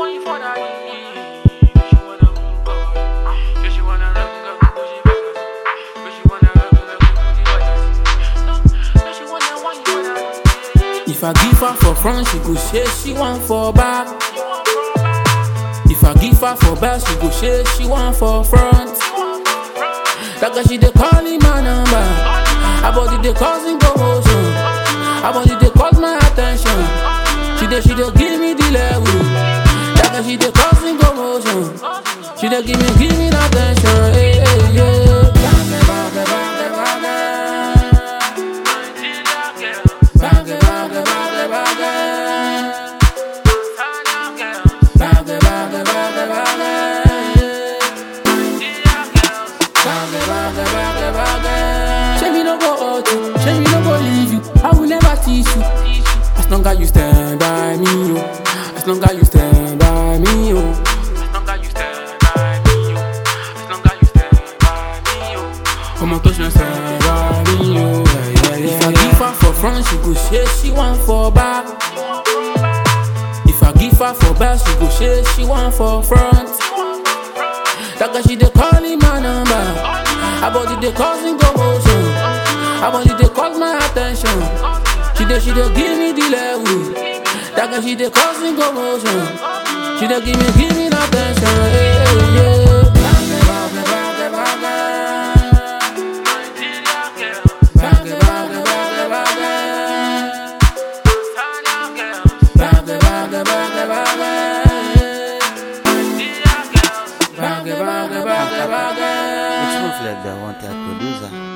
want you for that. She wanna move on. She wanna run, go, Gucci bag. She wanna run, go, Gucci bag. She wanna want you for that. If I give her for front, she go say she want for back. If I give her for back, she go say she want for front. That girl she dey call in my number. Her body dey causing commotion. Her body dey cause my attention. She dey she dey give me the level. That girl she dey causing commotion. She dey give me give me the attention. Hey, hey, yeah. Bang, bang, bang, bang, bang. Nigeria girl, Bang, bang, bang, bang, bang. Ghana girl, Bang, bang, bang, bang, bang. Nigeria girl. Say me no go hurt you, say me no go leave you. I will never teach you. As long as you stand by me, oh. As long as you stand by me, oh. As long as you stand by me, yo. As long as you stand by me, yo. Come on, touch me, stand by me, oh. Yeah, yeah, yeah. If I give her for front, she go say she want for back. If I give her for back, she go say she want for front. That girl she dey call in my number. Her body dey causing commotion. Her body dey cause my attention. She dey she dey give me the level. That girl she dey causing commotion. She dey give me give me the attention. Hey, hey, yeah. Nigeria girl, Bang, bang, bang, bang, bang. Ghana girl, Bang, bang, bang, bang, bang. Nigeria girl. Bang, bang, bang, bang, bang. It's Ruthless, the wanted producer.